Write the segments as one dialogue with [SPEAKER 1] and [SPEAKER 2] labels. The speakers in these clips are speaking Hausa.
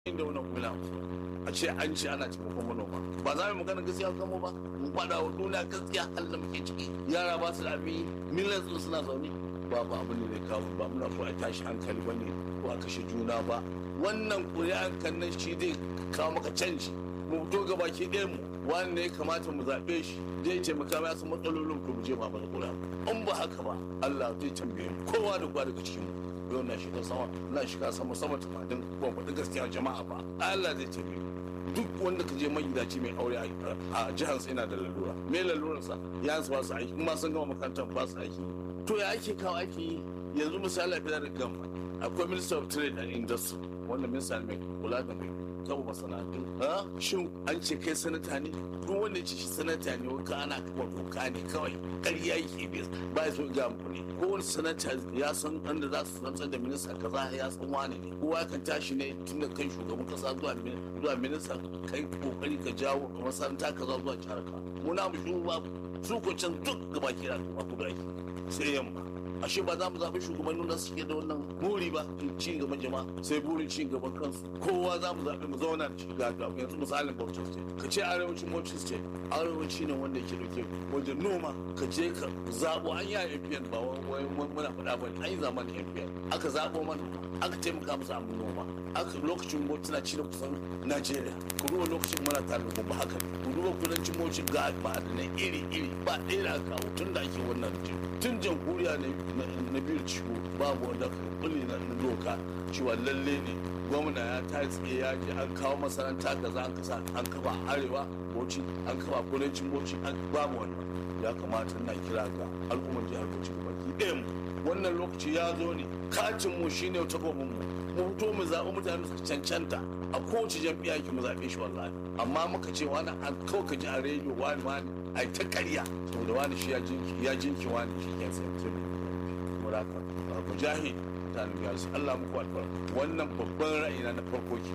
[SPEAKER 1] inda wannan kula a ce an ce ana taimakon manoma ba za mu magana gaskiya kan mu ba mu faɗa wa duniya gaskiya halin da muke ciki yara ba su da abin millions din suna zaune ba ba abin da zai kawo ba muna so a tashi hankali bane ko a kashe juna ba wannan ƙuri'an kan nan shi zai kawo maka canji mu fito gaba ki ɗayan mu wani ne ya kamata mu zaɓe shi zai taimaka ma su matsalolin ko mu je ba mana ƙuri'a in ba haka ba Allah zai tambaye mu kowa da kowa daga cikin mu yau na shiga sama na shiga sama sama tumatin ban faɗi gaskiya jama'a ba Allah zai tambaye mu duk wanda ka je magidaci mai aure a jihar sa yana da lalura me lalurarsa ya ba su aiki kuma sun gama makarantar ba su aiki to ya ake kawo aiki yanzu misali a da gama akwai minister of trade and industry wanda minista mai kula da mai kawo masana'antu shin an ce kai sanata ne duk wanda ce shi sanata ne wanka ana kafa doka ne kawai ƙarya yake bai ba ya so ga mu ne ko wani sanata ya san wanda za su rantsar da minista kaza ya san wani ne kowa kan tashi ne tun da kai shugaban kasa zuwa zuwa minista kai kokari ka jawo ka masaranta kaza zuwa jihar ka mu na mu shi ba su ko can duk gaba ki da kuma kudu aiki sai yamma ashe ba za mu zaɓi shugabannin da suke da wannan buri ba ci gaban jama'a sai burin ci gaban kansu kowa za mu zaɓi mu zauna da shiga ga yanzu misalin Bauchi state ka ce arewacin Bauchi state arewaci ne wanda yake dauke wajen noma ka je ka zaɓo an yi a MPN ba wai muna faɗa ba an yi zamanin MPN aka zaɓo mana aka taimaka musu abin noma aka lokacin Bauchi na ci da kusan Najeriya ku duba lokacin muna tare da ba haka ku duba kudancin Bauchi ga ba da na iri iri ba ɗaya da aka kawo tun da ake wannan tun jamhuriya ne na biyu ciwo babu wanda kulli na doka cewa lalle ne gwamna ya ta tsaye ya je an kawo masaranta da za an kasa an kafa arewa boci an kafa kudancin boci an babu wannan ya kamata na kira ga al'ummar jihar bauchi baki ɗaya mu wannan lokaci ya zo ne kacin mu shine ta gobe mu mu fito mu zaɓi mutane su cancanta a kowace jam'iyya ki mu zaɓe shi wallahi amma muka ce wani an kawai ka ji a rediyo wani wani a ta karya saboda wani shi ya jinki ya jinki wani shi ke sai mutum muraka mujahid mutane ya su Allah muku albarka wannan babban ra'ayina na farko ke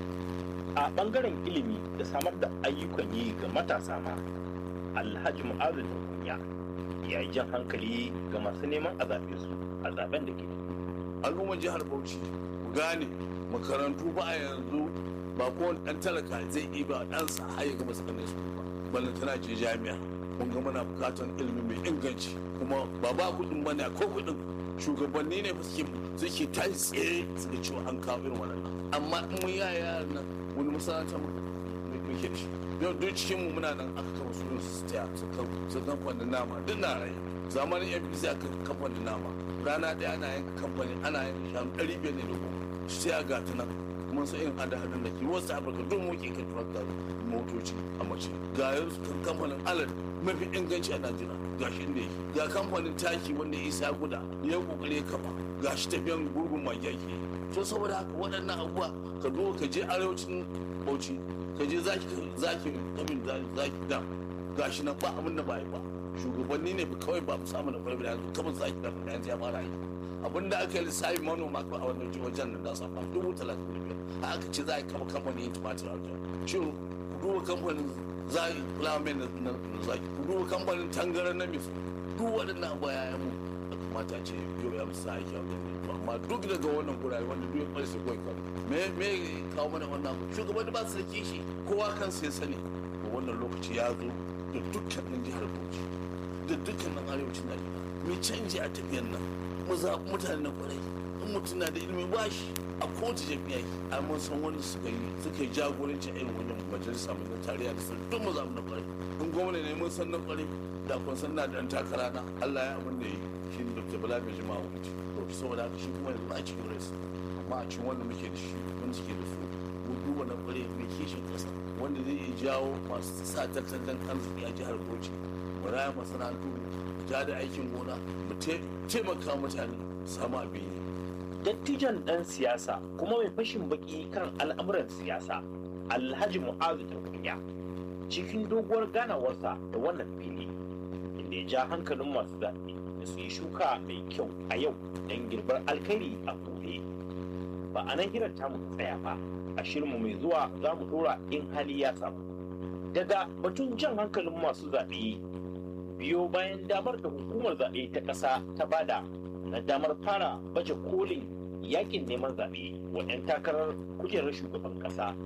[SPEAKER 2] a bangaren ilimi da samar da ayyukan yi ga matasa ma alhaji mu'azu da kunya ya yi jan hankali ga masu neman a zaɓe su a zaben da ke
[SPEAKER 1] al'ummar jihar bauchi ku gane makarantu ba a yanzu ba kowane ɗan talaka zai iya ba ɗansa har ya gama sakandare su ba ballan tana je jami'a mun ga muna bukatar ilimi mai inganci kuma ba ba kuɗin bane ko kuɗin shugabanni ne suke suke ta tsaye suka cewa an kawo irin wannan amma in mun yaya yaran nan wani masana'anta muke da shi yau duk cikin mu muna nan aka kama sunan su taya su kamfanin nama duk na rai zamanin fbc aka kamfanin nama rana ɗaya ana yanka kamfani ana yanka shanu ɗari biyar ne da goma sai a gata nan mun san irin hada hadin da ke wasu afirka duk muke kan turakta motoci a mace ga yanzu kan kamfanin alad mafi inganci a najeriya ga shi inda yake ga kamfanin taki wanda isa guda ya kokare kafa ga shi tafiyan gurgun magyaki to saboda haka waɗannan abubuwa ka zo ka je arewacin bauchi ka je zaki zaki kamin zaki dam ga shi nan ba abin da ba yi ba shugabanni ne kawai ba mu samu da kwalbi da yanzu kamar zaki dam da yanzu ya fara yi abin da aka yi lissafi manoma a wannan wajen nan da su amma dubu talatin da biyar aka ce za a kama kamfanin yin tumatir a wajen shi ku duba kamfanin zaki fulamen na zaki ku duba kamfanin tangaran na misu duk waɗannan abuwa ya mu da kamata ce yau ya musu aiki a wajen amma duk daga wannan gurare wanda duk ya kwari su kawai kawai me me kawo mana wannan abu shugabanni ba su da kishi kowa kansa ya sani wannan lokaci ya zo da dukkanin jihar bauchi da dukkanin arewacin najeriya mai canji a tafiyar nan mu zaɓi mutane na kwarai in mutum na da ilimi ba shi a kowace jami'a a mun san wanda suka yi suka yi jagoranci a irin wannan majalisa mai na tarayya da sun duk mu zaɓi na kwarai in gwamna ne mun san na kwarai da kun san na da ɗan takara na Allah ya abin da yi shi ne Dr. Bala mai jima'a wuce to saboda haka shi kuma yanzu a cikin rasu amma a cikin wanda muke da shi wanda suke da su mu duba na kwarai mai kishin ƙasa wanda zai iya jawo masu sa tattalin arziki a jihar Bauchi mu raya masana'antu ja da aikin gona mu taimaka mutane samu abin yi.
[SPEAKER 2] Dattijan ɗan siyasa kuma mai fashin baki kan al'amuran siyasa Alhaji Mu'azu da kunya cikin doguwar ganawarsa da wannan fili inda ya ja hankalin masu zaɓe da su yi shuka mai kyau a yau don girbar alkhairi a gobe. Ba a nan hirar tamu tsaya ba a shirinmu mai zuwa za mu ɗora in hali ya samu. Daga batun jan hankalin masu zaɓe biyo bayan damar da hukumar zaɓe ta ƙasa ta bada na damar fara baje kolin yakin neman zaɓe wa 'yan takarar kujerar shugaban ƙasa